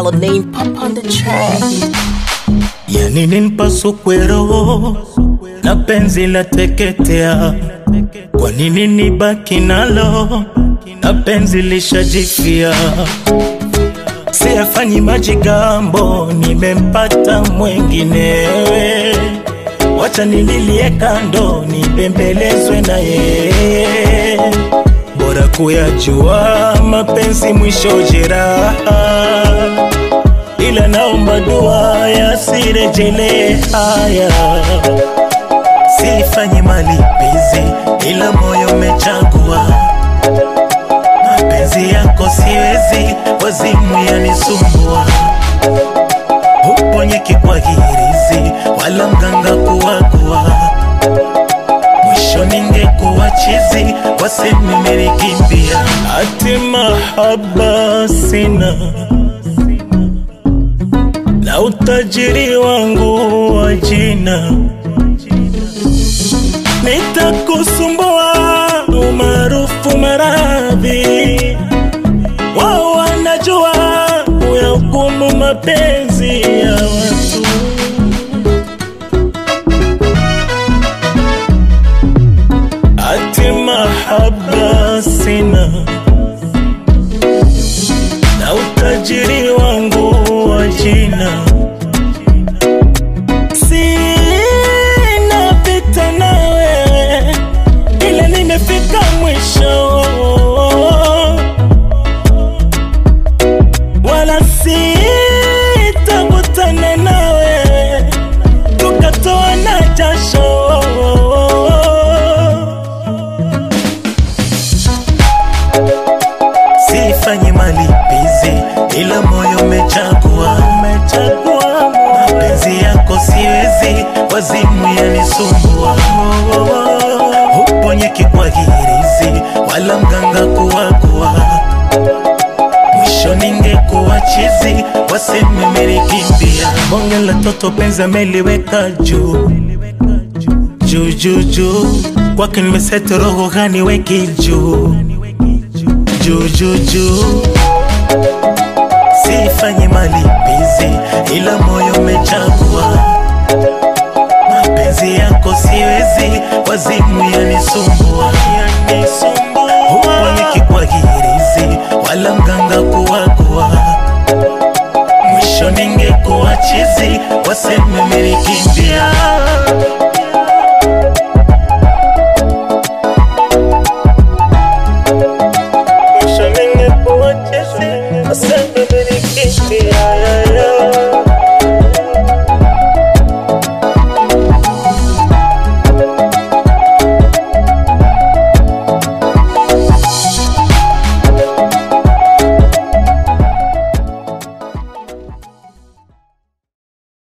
Dollar name pop on the track. Yani ninipasukwe roho na penzi la teketea, kwa nini nibaki nalo na penzi lishajifia? Siyafanyi majigambo, nimempata mwenginewe, wacha nililie kando, nibembelezwe na yeye, bora kuyajua mapenzi mwisho jeraha ila naomba dua yasirejele haya. Sifanyi malipizi, ila moyo umechagua mapenzi yako, siwezi wazimu yanisumbua, uponyeki kwa hirizi wala mganga kuwagua, mwisho ningekuwa chizi, wasemi menikimbia, ati mahaba sina na utajiri wangu wa jina nitakusumbua umaarufu maradhi wao wanajua uyahukumu mapenzi ya watu ati mahaba sina na utajiri wangu wa jina sina vita na wewe ila nimefika mwisho wala sitakutana nawe tukatoa na jasho sifanyi malipizi, ila moyo umechagua, umechagua mapenzi yako, siwezi wazimu yanisumbua, uponyeki kwa hirizi wala mganga kuwagua, mwisho ningekuwa chizi, waseme menikimbia. Bonge la toto penzi ameliweka juu juu juu juu, kwake nimesete roho gani weki juu juu juu juu, sifanyi malipizi, ila moyo umechagua mapenzi yako, siwezi wazimu yanisumbua, uponyeki kwa hirizi wala mganga kuwagua, mwisho ningekuwa chizi, waseme menikimbia.